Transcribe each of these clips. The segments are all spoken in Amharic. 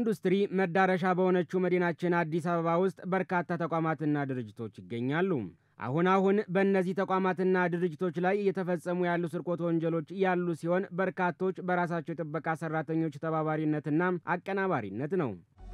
የኢንዱስትሪ መዳረሻ በሆነችው መዲናችን አዲስ አበባ ውስጥ በርካታ ተቋማትና ድርጅቶች ይገኛሉ። አሁን አሁን በእነዚህ ተቋማትና ድርጅቶች ላይ እየተፈጸሙ ያሉ ስርቆት ወንጀሎች ያሉ ሲሆን በርካቶች በራሳቸው የጥበቃ ሰራተኞች ተባባሪነትና አቀናባሪነት ነው።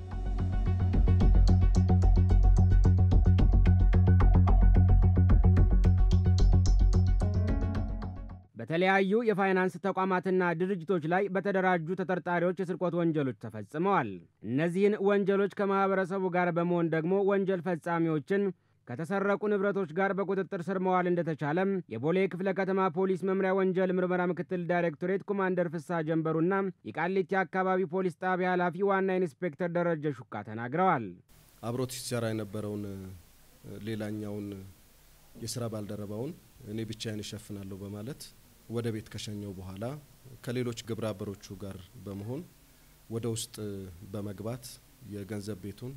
በተለያዩ የፋይናንስ ተቋማትና ድርጅቶች ላይ በተደራጁ ተጠርጣሪዎች የስርቆት ወንጀሎች ተፈጽመዋል። እነዚህን ወንጀሎች ከማህበረሰቡ ጋር በመሆን ደግሞ ወንጀል ፈጻሚዎችን ከተሰረቁ ንብረቶች ጋር በቁጥጥር ስር መዋል እንደተቻለም የቦሌ ክፍለ ከተማ ፖሊስ መምሪያ ወንጀል ምርመራ ምክትል ዳይሬክቶሬት ኮማንደር ፍሳ ጀንበሩና የቃሊቲ አካባቢ ፖሊስ ጣቢያ ኃላፊ ዋና ኢንስፔክተር ደረጀ ሹካ ተናግረዋል። አብሮት ሲሰራ የነበረውን ሌላኛውን የስራ ባልደረባውን እኔ ብቻዬን እሸፍናለሁ በማለት ወደ ቤት ከሸኘው በኋላ ከሌሎች ግብረ አበሮቹ ጋር በመሆን ወደ ውስጥ በመግባት የገንዘብ ቤቱን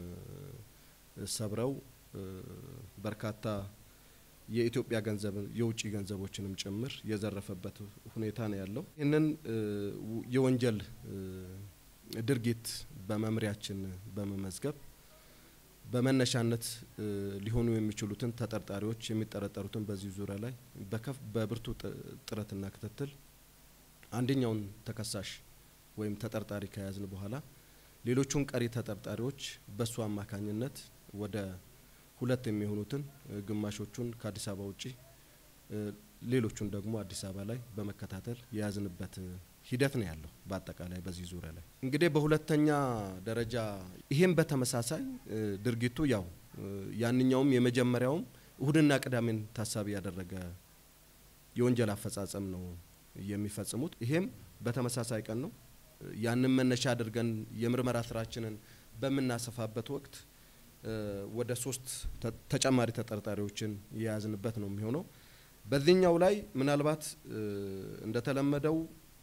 ሰብረው በርካታ የኢትዮጵያ ገንዘብ የውጭ ገንዘቦችንም ጭምር የዘረፈበት ሁኔታ ነው ያለው። ይህንን የወንጀል ድርጊት በመምሪያችን በመመዝገብ በመነሻነት ሊሆኑ የሚችሉትን ተጠርጣሪዎች የሚጠረጠሩትን በዚህ ዙሪያ ላይ በከፍ በብርቱ ጥረትና ክትትል አንደኛውን ተከሳሽ ወይም ተጠርጣሪ ከያዝን በኋላ ሌሎቹን ቀሪ ተጠርጣሪዎች በሱ አማካኝነት ወደ ሁለት የሚሆኑትን ግማሾቹን ከአዲስ አበባ ውጪ ሌሎቹን ደግሞ አዲስ አበባ ላይ በመከታተል የያዝንበት ሂደት ነው ያለው። በአጠቃላይ በዚህ ዙሪያ ላይ እንግዲህ በሁለተኛ ደረጃ ይሄም በተመሳሳይ ድርጊቱ ያው ያንኛውም የመጀመሪያውም እሁድና ቅዳሜን ታሳቢ ያደረገ የወንጀል አፈጻጸም ነው የሚፈጽሙት። ይሄም በተመሳሳይ ቀን ነው። ያንን መነሻ አድርገን የምርመራ ስራችንን በምናሰፋበት ወቅት ወደ ሶስት ተጨማሪ ተጠርጣሪዎችን የያዝንበት ነው የሚሆነው። በዚህኛው ላይ ምናልባት እንደተለመደው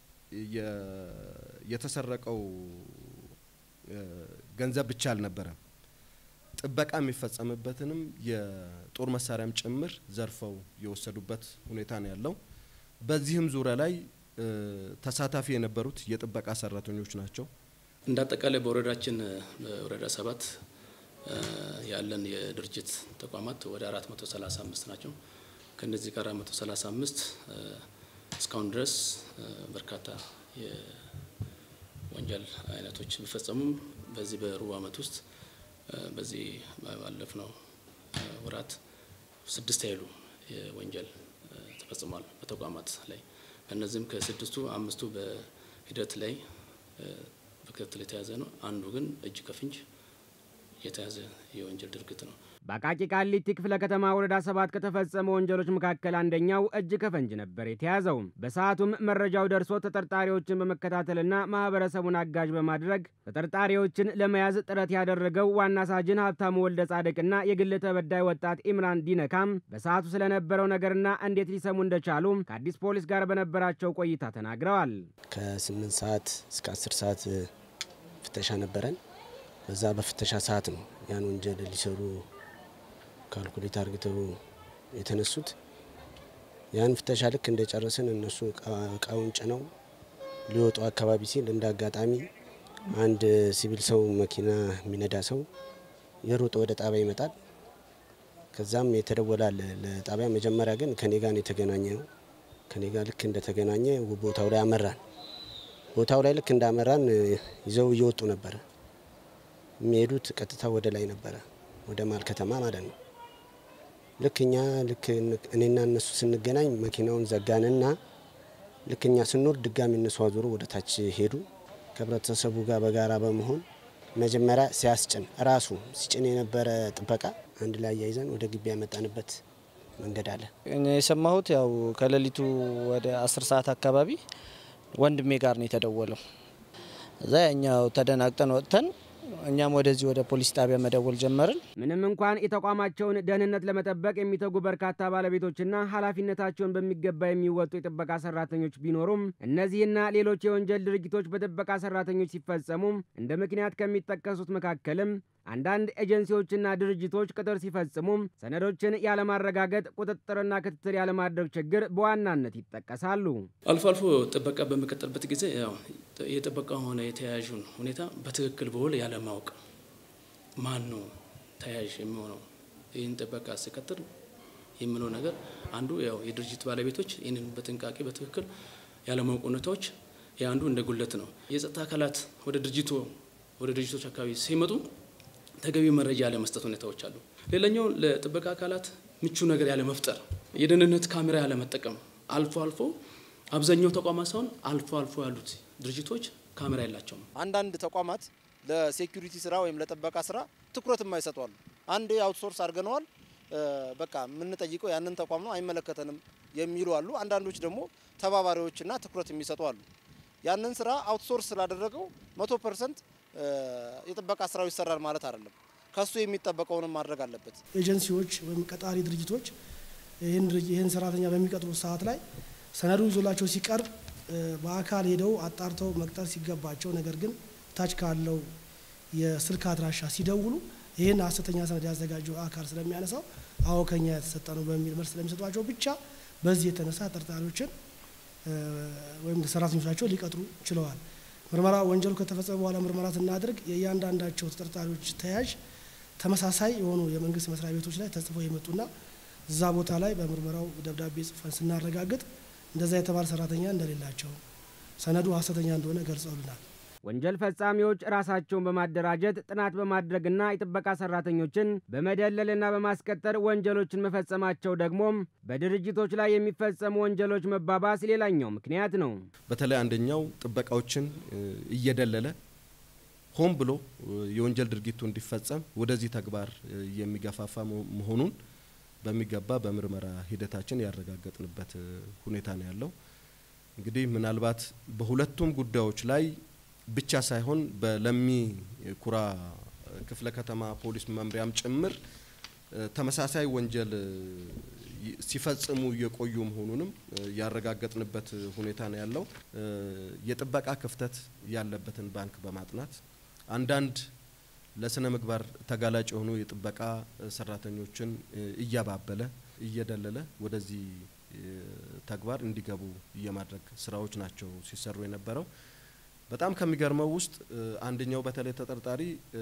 የተሰረቀው ገንዘብ ብቻ አልነበረም። ጥበቃ የሚፈጸምበትንም የጦር መሳሪያም ጭምር ዘርፈው የወሰዱበት ሁኔታ ነው ያለው። በዚህም ዙሪያ ላይ ተሳታፊ የነበሩት የጥበቃ ሰራተኞች ናቸው። እንደ አጠቃላይ በወረዳችን በወረዳ ሰባት ያለን የድርጅት ተቋማት ወደ 435 ናቸው። ከነዚህ ጋር 435 እስካሁን ድረስ በርካታ የወንጀል አይነቶች ቢፈጸሙም በዚህ በሩብ ዓመት ውስጥ በዚህ ባለፍነው ወራት ስድስት ያህሉ የወንጀል ተፈጽሟል በተቋማት ላይ። ከእነዚህም ከስድስቱ አምስቱ በሂደት ላይ በክትትል የተያዘ ነው። አንዱ ግን እጅ ከፍንጅ የተያዘ የወንጀል ድርጊት ነው። በአቃቂ ቃሊቲ ክፍለ ከተማ ወረዳ ሰባት ከተፈጸመ ወንጀሎች መካከል አንደኛው እጅ ከፈንጅ ነበር የተያዘው። በሰዓቱም መረጃው ደርሶ ተጠርጣሪዎችን በመከታተልና ማህበረሰቡን አጋዥ በማድረግ ተጠርጣሪዎችን ለመያዝ ጥረት ያደረገው ዋና ሳጅን ሀብታሙ ወልደ ጻድቅና የግል ተበዳይ ወጣት ኢምራን ዲነካም በሰዓቱ ስለነበረው ነገርና እንዴት ሊሰሙ እንደቻሉ ከአዲስ ፖሊስ ጋር በነበራቸው ቆይታ ተናግረዋል። ከስምንት ሰዓት እስከ አስር ሰዓት ፍተሻ ነበረን። በዛ በፍተሻ ሰዓት ነው ያን ወንጀል ሊሰሩ ካልኩሌት አርግተው የተነሱት። ያን ፍተሻ ልክ እንደጨረስን እነሱ እቃውን ጭነው ሊወጡ አካባቢ ሲል እንደ አጋጣሚ አንድ ሲቪል ሰው መኪና የሚነዳ ሰው የሮጠ ወደ ጣቢያ ይመጣል። ከዛም የተደወላል ለጣቢያ። መጀመሪያ ግን ከኔ ጋር ነው የተገናኘ ነው። ከኔ ጋር ልክ እንደተገናኘ ቦታው ላይ አመራን። ቦታው ላይ ልክ እንዳመራን ይዘው እየወጡ ነበረ የሚሄዱት ቀጥታ ወደ ላይ ነበረ፣ ወደ ማል ከተማ ማለት ነው። ልክ እኛ ልክ እኔና እነሱ ስንገናኝ መኪናውን ዘጋንና ልክ እኛ ስንወርድ ድጋሚ እነሱ አዙሮ ወደ ታች ሄዱ። ከህብረተሰቡ ጋር በጋራ በመሆን መጀመሪያ ሲያስጭን ራሱ ሲጭን የነበረ ጥበቃ አንድ ላይ አያይዘን ወደ ግቢ ያመጣንበት መንገድ አለ። እኛ የሰማሁት ያው ከሌሊቱ ወደ አስር ሰዓት አካባቢ ወንድሜ ጋር ነው የተደወለው። እዛ እኛው ተደናግጠን ወጥተን እኛም ወደዚህ ወደ ፖሊስ ጣቢያ መደወል ጀመርን። ምንም እንኳን የተቋማቸውን ደህንነት ለመጠበቅ የሚተጉ በርካታ ባለቤቶችና ኃላፊነታቸውን በሚገባ የሚወጡ የጥበቃ ሰራተኞች ቢኖሩም እነዚህና ሌሎች የወንጀል ድርጊቶች በጥበቃ ሰራተኞች ሲፈጸሙ እንደ ምክንያት ከሚጠቀሱት መካከልም አንዳንድ ኤጀንሲዎችና ድርጅቶች ቅጥር ሲፈጽሙ ሰነዶችን ያለማረጋገጥ፣ ቁጥጥርና ክትትል ያለማድረግ ችግር በዋናነት ይጠቀሳሉ። አልፎ አልፎ ጥበቃ በሚቀጥልበት ጊዜ ያው የጥበቃ ሆነ የተያያዡን ሁኔታ በትክክል በውል ያለማወቅ ማን ነው ተያያዥ የሚሆነው ይህን ጥበቃ ሲቀጥል የምለው ነገር አንዱ ያው የድርጅት ባለቤቶች ይህንን በጥንቃቄ በትክክል ያለማወቅ ሁኔታዎች የአንዱ እንደ ጉለት ነው። የጸጥታ አካላት ወደ ድርጅቱ ወደ ድርጅቶች አካባቢ ሲመጡ ተገቢ መረጃ ያለመስጠት ሁኔታዎች አሉ። ሌላኛው ለጥበቃ አካላት ምቹ ነገር ያለመፍጠር፣ የደህንነት ካሜራ ያለመጠቀም አልፎ አልፎ አብዛኛው ተቋማት ሳይሆን አልፎ አልፎ ያሉት ድርጅቶች ካሜራ የላቸውም። አንዳንድ ተቋማት ለሴኩሪቲ ስራ ወይም ለጥበቃ ስራ ትኩረት የማይሰጡ አሉ። አንድ አውትሶርስ አድርገነዋል፣ በቃ የምንጠይቀው ያንን ተቋም ነው፣ አይመለከተንም የሚሉ አሉ። አንዳንዶች ደግሞ ተባባሪዎችና ትኩረት የሚሰጡ አሉ። ያንን ስራ አውትሶርስ ስላደረገው መቶ ፐርሰንት የጥበቃ ስራው ይሰራል ማለት አይደለም። ከሱ የሚጠበቀውንም ማድረግ አለበት። ኤጀንሲዎች ወይም ቀጣሪ ድርጅቶች ይህን ሰራተኛ በሚቀጥሩ ሰዓት ላይ ሰነዱ ይዞላቸው ሲቀርብ በአካል ሄደው አጣርተው መቅጠር ሲገባቸው፣ ነገር ግን ታች ካለው የስልክ አድራሻ ሲደውሉ ይህን ሀሰተኛ ሰነድ ያዘጋጀው አካል ስለሚያነሳው አዎ ከኛ የተሰጠ ነው በሚል መልስ ስለሚሰጧቸው ብቻ በዚህ የተነሳ ተጠርጣሪዎችን ወይም ሰራተኞቻቸው ሊቀጥሩ ችለዋል። ምርመራ ወንጀሉ ከተፈጸመ በኋላ ምርመራ ስናደርግ የእያንዳንዳቸው ተጠርጣሪዎች ተያዥ ተመሳሳይ የሆኑ የመንግስት መስሪያ ቤቶች ላይ ተጽፈው የመጡና እዛ ቦታ ላይ በምርመራው ደብዳቤ ጽፈን ስናረጋግጥ እንደዛ የተባለ ሰራተኛ እንደሌላቸው ሰነዱ ሀሰተኛ እንደሆነ ገልጸውልናል። ወንጀል ፈጻሚዎች ራሳቸውን በማደራጀት ጥናት በማድረግና የጥበቃ ሰራተኞችን በመደለልና በማስቀጠር ወንጀሎችን መፈጸማቸው ደግሞም በድርጅቶች ላይ የሚፈጸሙ ወንጀሎች መባባስ ሌላኛው ምክንያት ነው። በተለይ አንደኛው ጥበቃዎችን እየደለለ ሆን ብሎ የወንጀል ድርጊቱ እንዲፈጸም ወደዚህ ተግባር የሚገፋፋ መሆኑን በሚገባ በምርመራ ሂደታችን ያረጋገጥንበት ሁኔታ ነው ያለው። እንግዲህ ምናልባት በሁለቱም ጉዳዮች ላይ ብቻ ሳይሆን በለሚ ኩራ ክፍለ ከተማ ፖሊስ መምሪያም ጭምር ተመሳሳይ ወንጀል ሲፈጽሙ የቆዩ መሆኑንም ያረጋገጥንበት ሁኔታ ነው ያለው። የጥበቃ ክፍተት ያለበትን ባንክ በማጥናት አንዳንድ ለስነ ምግባር ተጋላጭ የሆኑ የጥበቃ ሰራተኞችን እያባበለ እየደለለ ወደዚህ ተግባር እንዲገቡ የማድረግ ስራዎች ናቸው ሲሰሩ የነበረው። በጣም ከሚገርመው ውስጥ አንደኛው በተለይ ተጠርጣሪ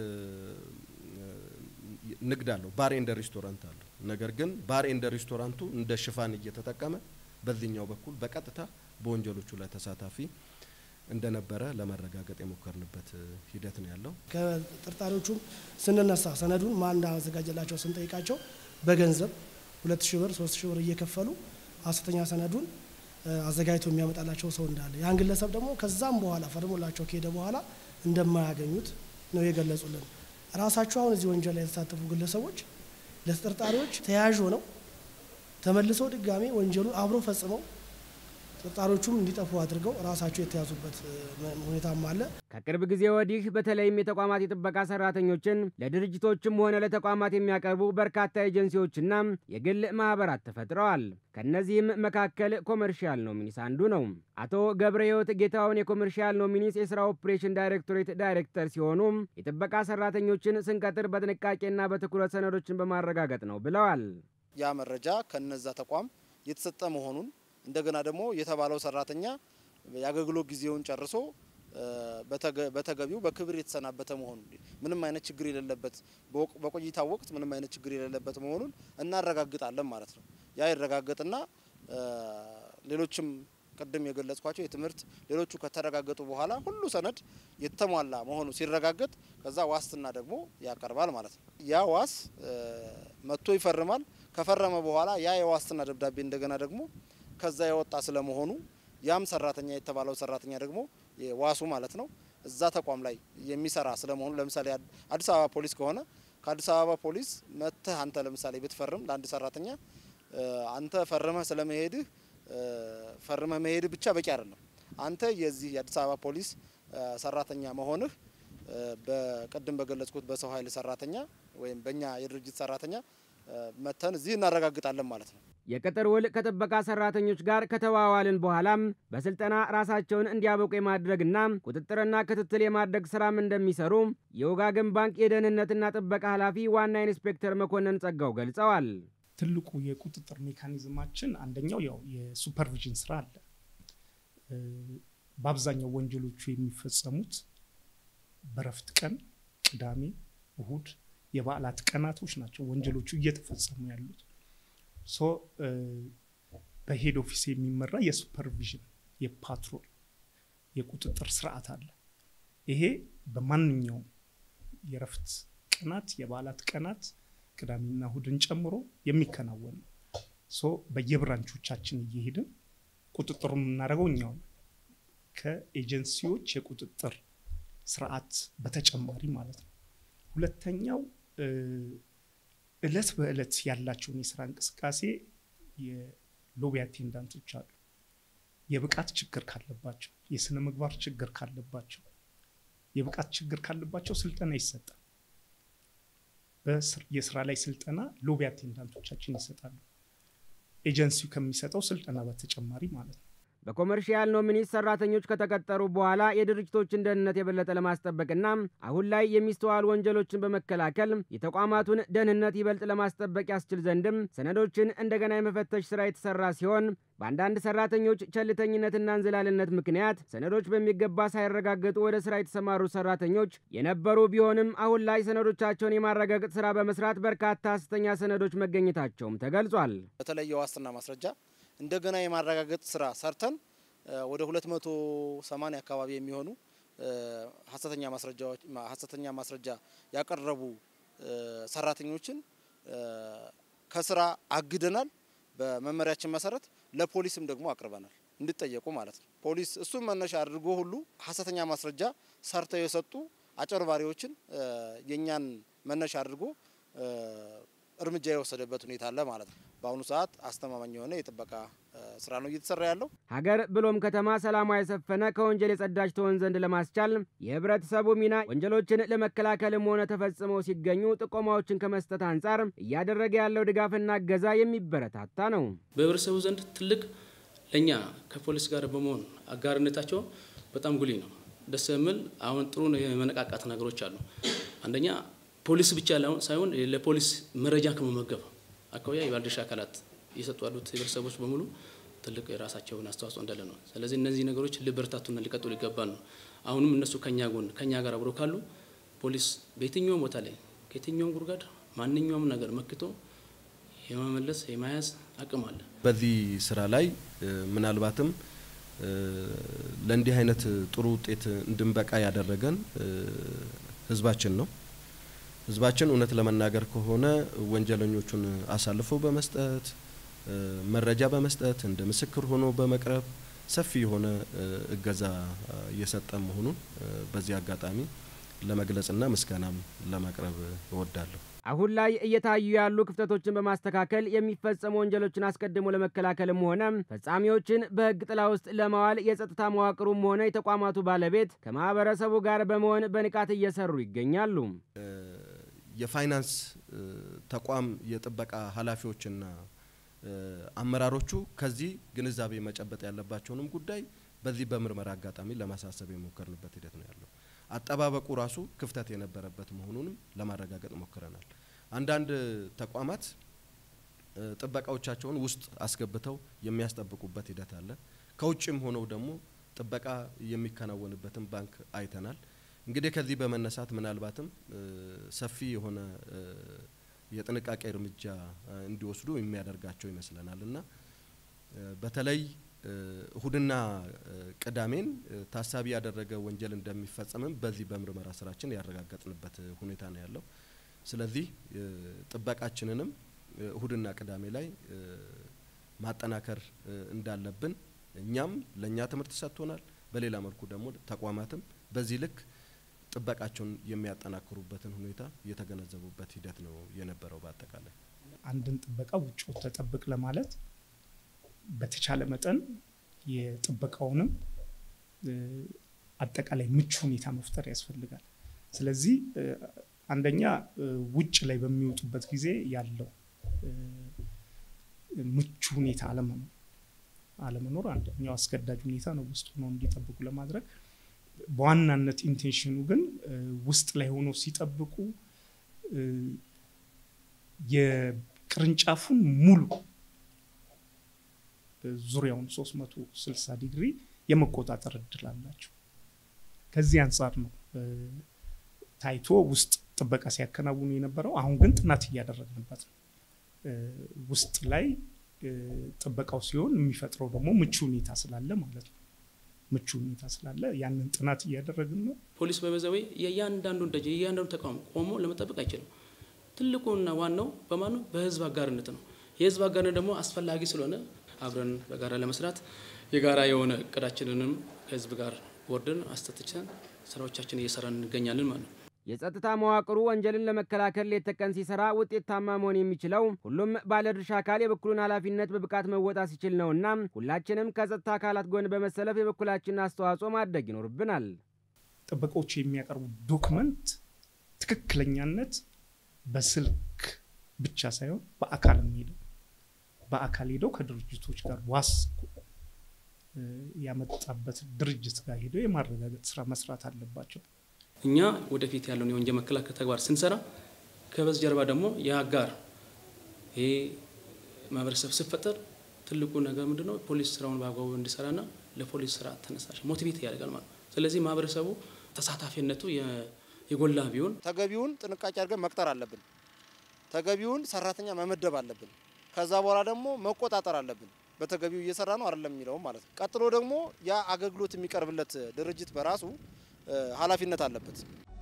ንግድ አለው፣ ባር ኤንደ ሬስቶራንት አለው። ነገር ግን ባር ኤንደ ሬስቶራንቱ እንደ ሽፋን እየተጠቀመ በዚህኛው በኩል በቀጥታ በወንጀሎቹ ላይ ተሳታፊ እንደነበረ ለማረጋገጥ የሞከርንበት ሂደት ነው ያለው። ከጠርጣሪዎቹም ስንነሳ ሰነዱን ማን እንዳዘጋጀላቸው ስንጠይቃቸው በገንዘብ ሁለት ሺህ ብር ሶስት ሺህ ብር እየከፈሉ ሀሰተኛ ሰነዱን አዘጋጅቶ የሚያመጣላቸው ሰው እንዳለ ያን ግለሰብ ደግሞ ከዛም በኋላ ፈርሞላቸው ከሄደ በኋላ እንደማያገኙት ነው የገለጹልን። ራሳቸው አሁን እዚህ ወንጀል ላይ የተሳተፉ ግለሰቦች ለተጠርጣሪዎች ተያያዥ ሆነው ተመልሰው ድጋሜ ወንጀሉን አብሮ ፈጽመው ተጠርጣሪዎቹም እንዲጠፉ አድርገው ራሳቸው የተያዙበት ሁኔታም አለ። ከቅርብ ጊዜ ወዲህ በተለይም የተቋማት የጥበቃ ሰራተኞችን ለድርጅቶችም ሆነ ለተቋማት የሚያቀርቡ በርካታ ኤጀንሲዎችና የግል ማህበራት ተፈጥረዋል። ከእነዚህም መካከል ኮመርሻል ኖሚኒስ አንዱ ነው። አቶ ገብረ ሕይወት ጌታውን የኮመርሻል ኖሚኒስ የስራ ኦፕሬሽን ዳይሬክቶሬት ዳይሬክተር ሲሆኑ የጥበቃ ሰራተኞችን ስንቀጥር በጥንቃቄና በትኩረት ሰነዶችን በማረጋገጥ ነው ብለዋል። ያ መረጃ ከነዛ ተቋም የተሰጠ መሆኑን እንደገና ደግሞ የተባለው ሰራተኛ የአገልግሎት ጊዜውን ጨርሶ በተገቢው በክብር የተሰናበተ መሆኑን ምንም አይነት ችግር የሌለበት በቆይታ ወቅት ምንም አይነት ችግር የሌለበት መሆኑን እናረጋግጣለን ማለት ነው። ያ ይረጋገጥና ሌሎችም ቅድም የገለጽኳቸው የትምህርት ሌሎቹ ከተረጋገጡ በኋላ ሁሉ ሰነድ የተሟላ መሆኑ ሲረጋገጥ ከዛ ዋስትና ደግሞ ያቀርባል ማለት ነው። ያ ዋስ መጥቶ ይፈርማል። ከፈረመ በኋላ ያ የዋስትና ደብዳቤ እንደገና ደግሞ ከዛ የወጣ ስለመሆኑ ያም ሰራተኛ የተባለው ሰራተኛ ደግሞ ዋሱ ማለት ነው እዛ ተቋም ላይ የሚሰራ ስለመሆኑ ለምሳሌ አዲስ አበባ ፖሊስ ከሆነ ከአዲስ አበባ ፖሊስ መጥተህ አንተ ለምሳሌ ብትፈርም ለአንድ ሰራተኛ አንተ ፈርመህ ስለመሄድህ ፈርመህ መሄድህ ብቻ በቂ አይደለም። አንተ የዚህ የአዲስ አበባ ፖሊስ ሰራተኛ መሆንህ በቅድም በገለጽኩት በሰው ኃይል ሰራተኛ ወይም በእኛ የድርጅት ሰራተኛ መተን እዚህ እናረጋግጣለን ማለት ነው። የቅጥር ውል ከጥበቃ ሰራተኞች ጋር ከተዋዋልን በኋላም በስልጠና ራሳቸውን እንዲያበቁ የማድረግና ቁጥጥርና ክትትል የማድረግ ስራም እንደሚሰሩ የወጋገን ባንክ የደህንነትና ጥበቃ ኃላፊ ዋና ኢንስፔክተር መኮንን ጸጋው ገልጸዋል። ትልቁ የቁጥጥር ሜካኒዝማችን አንደኛው ያው የሱፐርቪዥን ስራ አለ። በአብዛኛው ወንጀሎቹ የሚፈጸሙት በረፍት ቀን ቅዳሜ፣ እሁድ፣ የበዓላት ቀናቶች ናቸው ወንጀሎቹ እየተፈጸሙ ያሉት። ሶ በሄድ ኦፊስ የሚመራ የሱፐርቪዥን የፓትሮል የቁጥጥር ስርዓት አለ። ይሄ በማንኛውም የረፍት ቀናት የበዓላት ቀናት ቅዳሜና እሁድን ጨምሮ የሚከናወን ነው። ሶ በየብራንቾቻችን እየሄድን ቁጥጥሩ የምናደርገው እኛው ነው። ከኤጀንሲዎች የቁጥጥር ስርዓት በተጨማሪ ማለት ነው። ሁለተኛው እለት በእለት ያላቸውን የስራ እንቅስቃሴ የሎቢ አቴንዳንቶች አሉ። የብቃት ችግር ካለባቸው፣ የስነ ምግባር ችግር ካለባቸው፣ የብቃት ችግር ካለባቸው ስልጠና ይሰጣል። የስራ ላይ ስልጠና ሎቢ አቴንዳንቶቻችን ይሰጣሉ። ኤጀንሲው ከሚሰጠው ስልጠና በተጨማሪ ማለት ነው። በኮመርሺያል ኖሚኒስ ሰራተኞች ከተቀጠሩ በኋላ የድርጅቶችን ደህንነት የበለጠ ለማስጠበቅና አሁን ላይ የሚስተዋሉ ወንጀሎችን በመከላከል የተቋማቱን ደህንነት ይበልጥ ለማስጠበቅ ያስችል ዘንድም ሰነዶችን እንደገና የመፈተሽ ስራ የተሰራ ሲሆን በአንዳንድ ሰራተኞች ቸልተኝነትና እንዝላልነት ምክንያት ሰነዶች በሚገባ ሳይረጋገጡ ወደ ስራ የተሰማሩ ሰራተኞች የነበሩ ቢሆንም አሁን ላይ ሰነዶቻቸውን የማረጋገጥ ስራ በመስራት በርካታ ሐሰተኛ ሰነዶች መገኘታቸውም ተገልጿል። በተለይ የዋስትና ማስረጃ እንደገና የማረጋገጥ ስራ ሰርተን ወደ 280 አካባቢ የሚሆኑ ሀሰተኛ ማስረጃዎች ሀሰተኛ ማስረጃ ያቀረቡ ሰራተኞችን ከስራ አግደናል። በመመሪያችን መሰረት ለፖሊስም ደግሞ አቅርበናል እንዲጠየቁ ማለት ነው። ፖሊስ እሱም መነሻ አድርጎ ሁሉ ሀሰተኛ ማስረጃ ሰርተው የሰጡ አጭበርባሪዎችን የእኛን መነሻ አድርጎ እርምጃ የወሰደበት ሁኔታ አለ ማለት ነው። በአሁኑ ሰዓት አስተማማኝ የሆነ የጥበቃ ስራ ነው እየተሰራ ያለው። ሀገር ብሎም ከተማ ሰላሟ የሰፈነ ከወንጀል የጸዳች ትሆን ዘንድ ለማስቻል የህብረተሰቡ ሚና ወንጀሎችን ለመከላከልም ሆነ ተፈጽመው ሲገኙ ጥቆማዎችን ከመስጠት አንጻር እያደረገ ያለው ድጋፍና እገዛ የሚበረታታ ነው። በህብረተሰቡ ዘንድ ትልቅ ለእኛ ከፖሊስ ጋር በመሆን አጋርነታቸው በጣም ጉልህ ነው። ደስ የሚል አሁን ጥሩ የመነቃቃት ነገሮች አሉ። አንደኛ ፖሊስ ብቻ ሳይሆን ለፖሊስ መረጃ ከመመገብ አካባቢ የባለድርሻ አካላት እየሰጡ ያሉት ህብረተሰቦች በሙሉ ትልቅ የራሳቸውን አስተዋጽኦ እንዳለ ነው። ስለዚህ እነዚህ ነገሮች ሊበረታቱና ሊቀጥሉ ይገባል ነው። አሁንም እነሱ ከኛ ጎን ከኛ ጋር አብሮ ካሉ ፖሊስ በየትኛውም ቦታ ላይ ከየትኛውም ጉድጓድ ማንኛውም ነገር መክቶ የመመለስ የመያዝ አቅም አለ። በዚህ ስራ ላይ ምናልባትም ለእንዲህ አይነት ጥሩ ውጤት እንድንበቃ ያደረገን ህዝባችን ነው። ህዝባችን እውነት ለመናገር ከሆነ ወንጀለኞቹን አሳልፎ በመስጠት መረጃ በመስጠት እንደ ምስክር ሆኖ በመቅረብ ሰፊ የሆነ እገዛ እየሰጠ መሆኑን በዚህ አጋጣሚ ለመግለጽና ምስጋናም ለማቅረብ እወዳለሁ። አሁን ላይ እየታዩ ያሉ ክፍተቶችን በማስተካከል የሚፈጸሙ ወንጀሎችን አስቀድሞ ለመከላከልም ሆነ ፈጻሚዎችን በህግ ጥላ ውስጥ ለማዋል የጸጥታ መዋቅሩም ሆነ የተቋማቱ ባለቤት ከማህበረሰቡ ጋር በመሆን በንቃት እየሰሩ ይገኛሉ። የፋይናንስ ተቋም የጥበቃ ኃላፊዎችና አመራሮቹ ከዚህ ግንዛቤ መጨበጥ ያለባቸውንም ጉዳይ በዚህ በምርመራ አጋጣሚ ለማሳሰብ የሞከርንበት ሂደት ነው ያለው። አጠባበቁ ራሱ ክፍተት የነበረበት መሆኑንም ለማረጋገጥ ሞክረናል። አንዳንድ ተቋማት ጥበቃዎቻቸውን ውስጥ አስገብተው የሚያስጠብቁበት ሂደት አለ። ከውጭም ሆነው ደግሞ ጥበቃ የሚከናወንበትን ባንክ አይተናል። እንግዲህ ከዚህ በመነሳት ምናልባትም ሰፊ የሆነ የጥንቃቄ እርምጃ እንዲወስዱ የሚያደርጋቸው ይመስለናል እና በተለይ እሁድና ቅዳሜን ታሳቢ ያደረገ ወንጀል እንደሚፈጸምም በዚህ በምርመራ ስራችን ያረጋገጥንበት ሁኔታ ነው ያለው። ስለዚህ ጥበቃችንንም እሁድና ቅዳሜ ላይ ማጠናከር እንዳለብን እኛም ለእኛ ትምህርት ሰጥቶናል። በሌላ መልኩ ደግሞ ተቋማትም በዚህ ልክ ጥበቃቸውን የሚያጠናክሩበትን ሁኔታ የተገነዘቡበት ሂደት ነው የነበረው። በአጠቃላይ አንድን ጥበቃ ውጭ ተጠብቅ ለማለት በተቻለ መጠን የጥበቃውንም አጠቃላይ ምቹ ሁኔታ መፍጠር ያስፈልጋል። ስለዚህ አንደኛ ውጭ ላይ በሚወጡበት ጊዜ ያለው ምቹ ሁኔታ አለመኖር አለመኖር አንደኛው አስገዳጅ ሁኔታ ነው ውስጥ ሆነው እንዲጠብቁ ለማድረግ በዋናነት ኢንቴንሽኑ ግን ውስጥ ላይ ሆኖ ሲጠብቁ የቅርንጫፉን ሙሉ ዙሪያውን 360 ዲግሪ የመቆጣጠር እድል አላቸው። ከዚህ አንጻር ነው ታይቶ ውስጥ ጥበቃ ሲያከናውኑ የነበረው። አሁን ግን ጥናት እያደረግንበት ነው። ውስጥ ላይ ጥበቃው ሲሆን የሚፈጥረው ደግሞ ምቹ ሁኔታ ስላለ ማለት ነው። ምቹ ሁኔታ ስላለ ያንን ጥናት እያደረግን ነው። ፖሊስ በበዛዊ የእያንዳንዱን ደጅ የእያንዳንዱ ተቋም ቆሞ ለመጠበቅ አይችልም። ትልቁና ዋናው በማኑ በህዝብ አጋርነት ነው። የህዝብ አጋርነት ደግሞ አስፈላጊ ስለሆነ አብረን በጋራ ለመስራት የጋራ የሆነ እቅዳችንንም ከህዝብ ጋር ወርደን አስተትቸን ስራዎቻችን እየሰራን እንገኛለን ማለት ነው። የጸጥታ መዋቅሩ ወንጀልን ለመከላከል ሌት ተቀን ሲሰራ ውጤታማ መሆን የሚችለው ሁሉም ባለድርሻ አካል የበኩሉን ኃላፊነት በብቃት መወጣት ሲችል ነውና ሁላችንም ከጸጥታ አካላት ጎን በመሰለፍ የበኩላችንን አስተዋጽኦ ማድረግ ይኖርብናል። ጥበቃዎች የሚያቀርቡ ዶክመንት ትክክለኛነት በስልክ ብቻ ሳይሆን በአካል ሄደው በአካል ሄደው ከድርጅቶች ጋር ዋስ ያመጣበት ድርጅት ጋር ሄደው የማረጋገጥ ስራ መስራት አለባቸው። እኛ ወደፊት ያለውን የወንጀል መከላከል ተግባር ስንሰራ ከበስተጀርባ ደግሞ የአጋር ይሄ ማህበረሰብ ሲፈጠር ትልቁ ነገር ምንድን ነው? ፖሊስ ስራውን በአግባቡ እንዲሰራና ለፖሊስ ስራ ተነሳሽ ሞቲቬት ያደርጋል ማለት ነው። ስለዚህ ማህበረሰቡ ተሳታፊነቱ የጎላ ቢሆን ተገቢውን ጥንቃቄ አድርገን መቅጠር አለብን። ተገቢውን ሰራተኛ መመደብ አለብን። ከዛ በኋላ ደግሞ መቆጣጠር አለብን። በተገቢው እየሰራ ነው አይደለም የሚለውም ማለት ነው። ቀጥሎ ደግሞ ያ አገልግሎት የሚቀርብለት ድርጅት በራሱ ኃላፊነት አለበት።